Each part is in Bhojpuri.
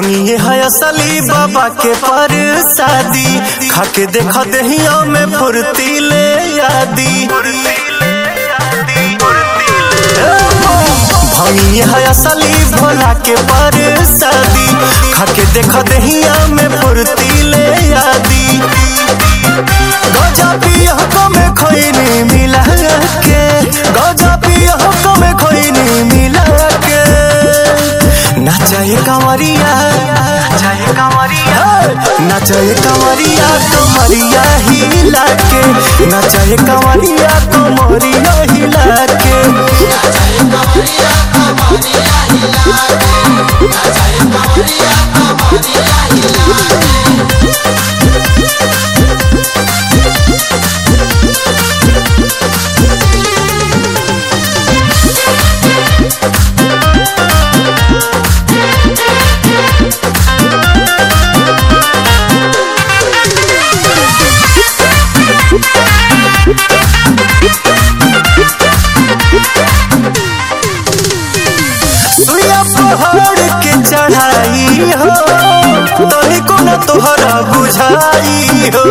भंगिए है असली बाबा के पर शादी खाके देखा दहिया में फुर्ती ले यादी भंगिए है असली भोला के पर शादी खाके देखा दहिया में फुर्ती ले यादी गजा पिया को में खोइनी मिला के गजा पिया को में खोइनी मिला के नाचाए कंवरिया नाचाए कंवरिया नाचाए कंवरिया कमरिया हिला के नाचाए कंवरिया कमरिया हिला के सुइया पहाड़ के चढ़ाई हो तनी को न तोहरा बुझाई हो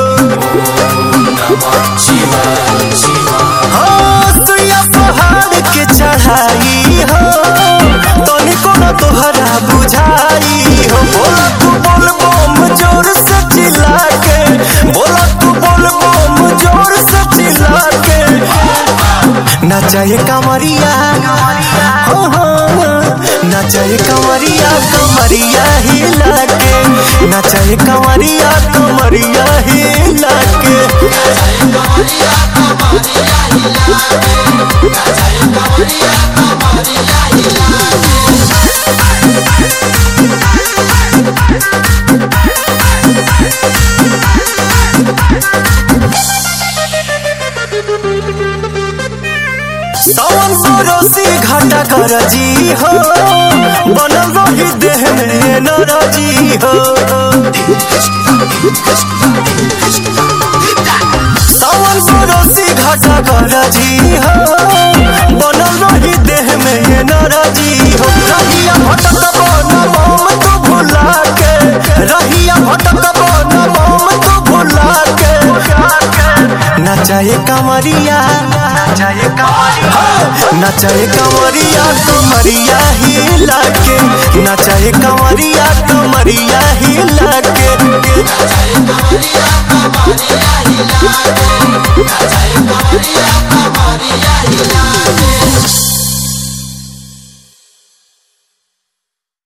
हाँ, सुइया पहाड़ के चढ़ाई हो तनी को न तोहरा बुझाई हो बोला तू बोल बम जोर से चिल्ला के बोला तू बोल बम जोर से चिल्ला के नचाए कमरिया हो हो नचाए कमरिया कमरिया हिला के नचाए कमरिया कमरिया हिला के सावन सरोसी घाटा कर जी हो बनल रही देह में नरजी हो सावन सरोसी घाटा कर जी हो बनल रही देह में नरजी हो रहिया भटक बन मोम तू भुला के रहिया भटक बन मोम तू भुला के नचाए कमरिया नचाए कमरिया नचाए कमरिया कमरिया हिला के नचाए कमरिया कमरिया हिला के